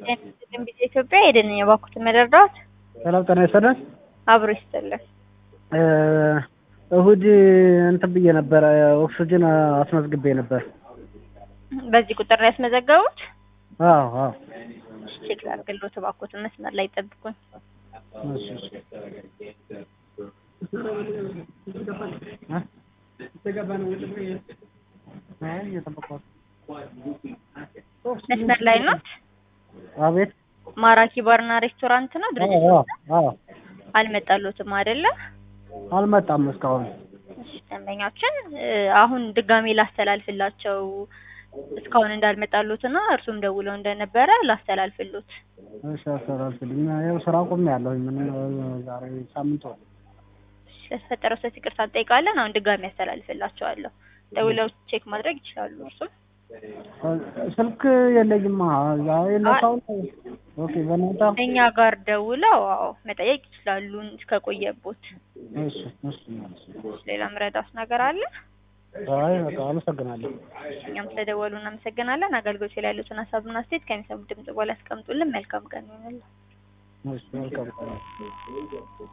ትንቢተ ኢትዮጵያ ሄደን የባኩትን መረዳት ሰላም ጤና ይስጥልን። አብሮ ይስጥልን። እሁድ እንትን ብዬ ነበረ ኦክስጅን አስመዝግቤ ነበር። በዚህ ቁጥር ነው ያስመዘገቡት? አዎ አዎ። ቼክ ላድርግልዎት እባክዎትን፣ መስመር ላይ ጠብቁኝ። እሺ እሺ። አይ እየጠበቅኩት። መስመር ላይ ኖት? አቤት። ማራኪ ባርና ሬስቶራንት ነው ድርጅት? አዎ አዎ። አልመጣልዎትም አይደለ? አልመጣም እስካሁን። እሺ፣ ደንበኛችን አሁን ድጋሜ ላስተላልፍላቸው እስካሁን እንዳልመጣልዎትና እርሱም ደውለው እንደነበረ ላስተላልፍልዎት። እሺ አስተላልፍልኝ። ያው ስራ ቆሜያለሁኝ። ምን ዛሬ ሳምንት ሆነ። ስለተፈጠረው ስህተት ይቅርታ እንጠይቃለን። አሁን ድጋሜ ያስተላልፍላቸዋለሁ። ደውለው ቼክ ማድረግ ይችላሉ። እርሱም ስልክ የለኝማ። የነሳው ኦኬ። በእናንተ እኛ ጋር ደውለው አዎ መጠየቅ ይችላሉ እስከቆየቦት። እሺ እሺ። ሌላ ምረዳት ነገር አለ? አይ በቃ አመሰግናለሁ። እኛም ስለደወሉ እናመሰግናለን። አገልግሎት ላይ ያሉትን ሀሳብና አስተያየት ከሚሰሙት ድምጽ በኋላ ያስቀምጡልን። መልካም ቀን ይሆንልን። እሺ መልካም